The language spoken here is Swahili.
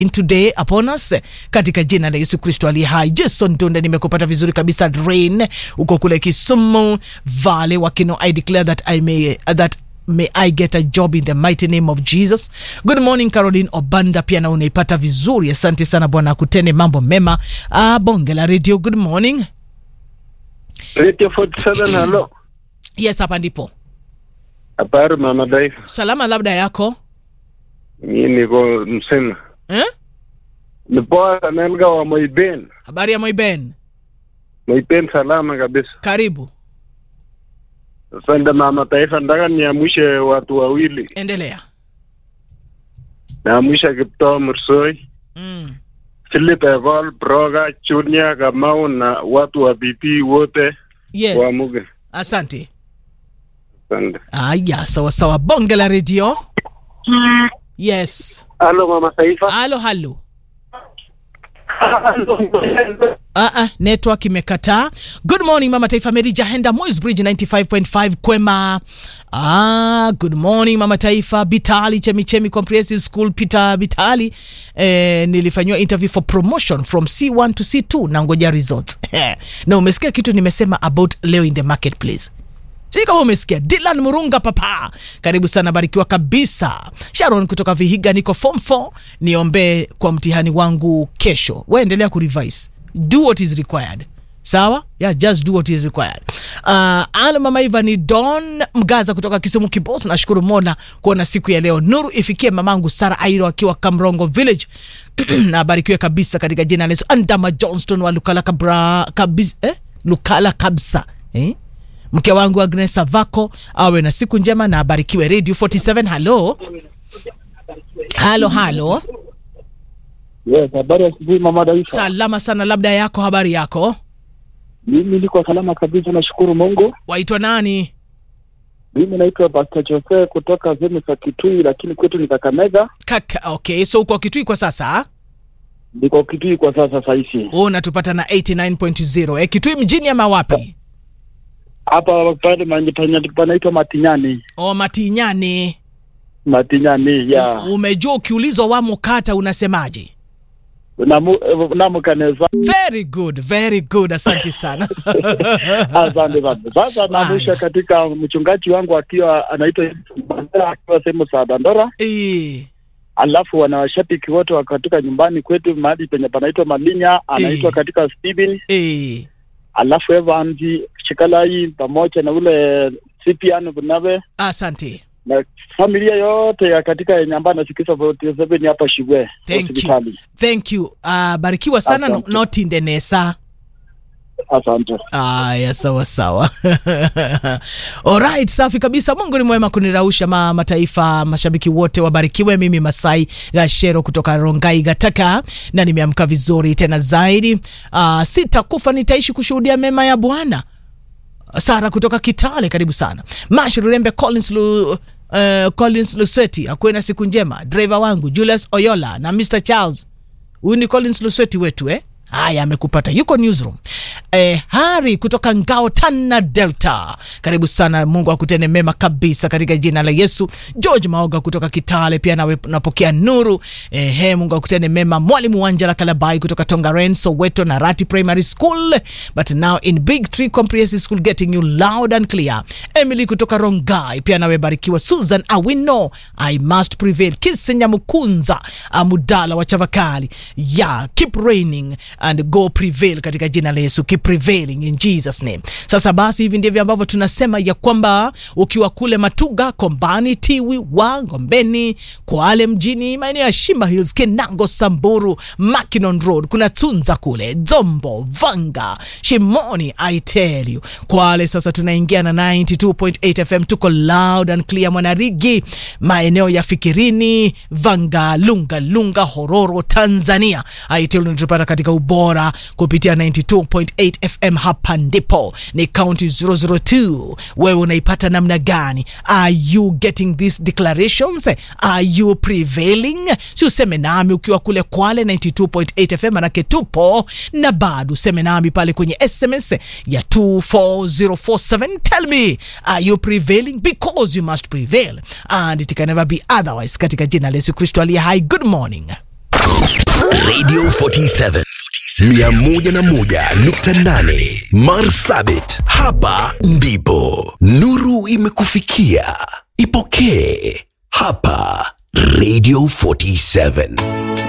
in today upon us katika jina la Yesu Kristo aliye hai. Jason Dunda, nimekupata vizuri kabisa. Rain uko kule Kisumu Vale Wakino, I declare that I may that may I get a job in the mighty name of Jesus. Good morning Caroline Obanda, pia na unaipata vizuri. Asante sana Bwana akutende mambo mema. Ah, bonge la radio. Good morning. Radio 47 halo. Yes, hapa ndipo Habari mama Daifa. salama, labda yako Mimi niko msema. eh? Ni poa nelga wa Moiben. Habari ya Moiben, Moiben salama kabisa. karibu, Asante mama Taifa, nataka niamshe watu wawili. endelea. Naamsha Kiptoo Mursoi, mm. Philip Evol, Broga, Junior Kamau na watu wa BP wote Yes, waamuke. asante. Asante. Aya, sawa sawa, bonge la radio. Yes, Halo mama Taifa. halo halo. Ah, ah, network imekataa. Good morning mama taifa, Mary Jahenda, Moys Bridge 95.5 Kwema. Ah, good morning mama taifa, Bitali Chemichemi Comprehensive School Peter Bitali. Eh, nilifanyiwa interview for promotion from C1 to C2 na ngoja results. na umesikia kitu nimesema about leo in the marketplace sijui kama umesikia Dylan Murunga papa, karibu sana, barikiwa kabisa. Sharon kutoka Vihiga, niko form 4, niombee kwa mtihani wangu kesho. We endelea kurevise, do what is required. Sawa, yeah, just do what is required. Uh, ala mama Iva ni Don Mgaza kutoka Kisumu Kibos. Nashukuru Mola kuona siku ya leo. Nuru ifikie mamangu Sara Airo akiwa Kamrongo Village na abarikiwe kabisa katika jina la Yesu. Andama Johnston wa Lukala kabra, kabis, eh? Lukala kabisa eh? mke wangu Agnes Savako awe na siku njema na abarikiwe. Radio 47 halo halo halo, Yes, habari ya asubuhi mama Daisa. salama sana, labda yako, habari yako, Mimi niko salama kabisa, nashukuru Mungu. waitwa nani? Mimi naitwa Pastor Jose kutoka sehemu za Kitui, lakini kwetu ni Kakamega. Kaka, okay, so uko Kitui kwa sasa, Niko Kitui kwa sasa sahizi. unatupata na 89.0 eh, Kitui mjini ama wapi? Hapa pale manje panya panaitwa Matinyani. O Matinyani. Matinyani ya. Umejua ukiulizwa wamo kata unasemaje? Namu namu kaneza. Very good, very good, asante sana. Asante sana. Sasa namusha Haya. katika mchungaji wangu akiwa anaitwa Mandela akiwa sehemu za Dandora. Eh, Alafu wana washabiki wote wa katika nyumbani kwetu mahali penye panaitwa Malinya, anaitwa Eh. katika Steven eh, alafu Evans Shikalai pamoja na ule Cyprian Bunabe asante. na familia yote ya katika yenye ambayo anasikiza 47 hapa Shigwe Thank you. hospitali. Thank you. Uh, barikiwa sana no, Asante. not in the nesa. Asante. Aya, sawa sawa. Alright, safi kabisa. Mungu ni mwema kunirausha ma mataifa, mashabiki wote wabarikiwe. Mimi Masai Gashero kutoka Rongai Gataka, na nimeamka vizuri tena zaidi. Uh, sitakufa nitaishi kushuhudia mema ya Bwana. Sara kutoka Kitale, karibu sana. Mash Rurembe Collins Lu, uh, Collins Lusweti, akuwe na siku njema. Driver wangu Julius Oyola na Mr Charles huyu ni Collins Lusweti wetu eh? Haya, amekupata yuko newsroom. Eh, Hari kutoka Ngao Tana Delta, karibu sana. Mungu akutende mema kabisa katika jina la Yesu. George Maoga kutoka Kitale pia nawe napokea nuru. Eh, he, Mungu akutende mema. Mwalimu Wanjala Kalabai kutoka Tongaren Soweto na Rati Primary School but now in Big Tree Comprehensive School getting you loud and clear. Emily kutoka Rongai pia nawe barikiwa. Susan Awino I must prevail. Kisenya Mukunza Amudala wa Chavakali yeah, keep reigning and go prevail katika jina la Yesu, keep prevailing in Jesus name. Sasa basi, hivi ndivyo ambavyo tunasema ya kwamba ukiwa kule Matuga, Kombani, Tiwi, wa Ngombeni, Kwale mjini, maeneo ya Shimba Hills, Kinango, Samburu, Mackinon Road, kuna Tunza kule Dzombo, Vanga, Shimoni, I tell you. Kwale sasa tunaingia na 92.8 FM, tuko loud and clear. Mwanarigi, maeneo ya Fikirini, Vanga, Lunga Lunga, Hororo, Tanzania. I tell you tunatupata katika ubora kupitia 92.8 FM. Hapa ndipo ni county 002. Wewe unaipata namna gani? Are you getting these declarations? Are you prevailing? Si useme nami ukiwa kule Kwale 92.8 FM, manake tupo na bado useme nami pale kwenye SMS ya 24047. Tell me, are you prevailing? Because you must prevail and it can never be otherwise, katika jina la Yesu Kristo aliye hai. Good morning. Radio 47 101.8 Marsabit, hapa ndipo nuru imekufikia. Ipokee hapa Radio 47.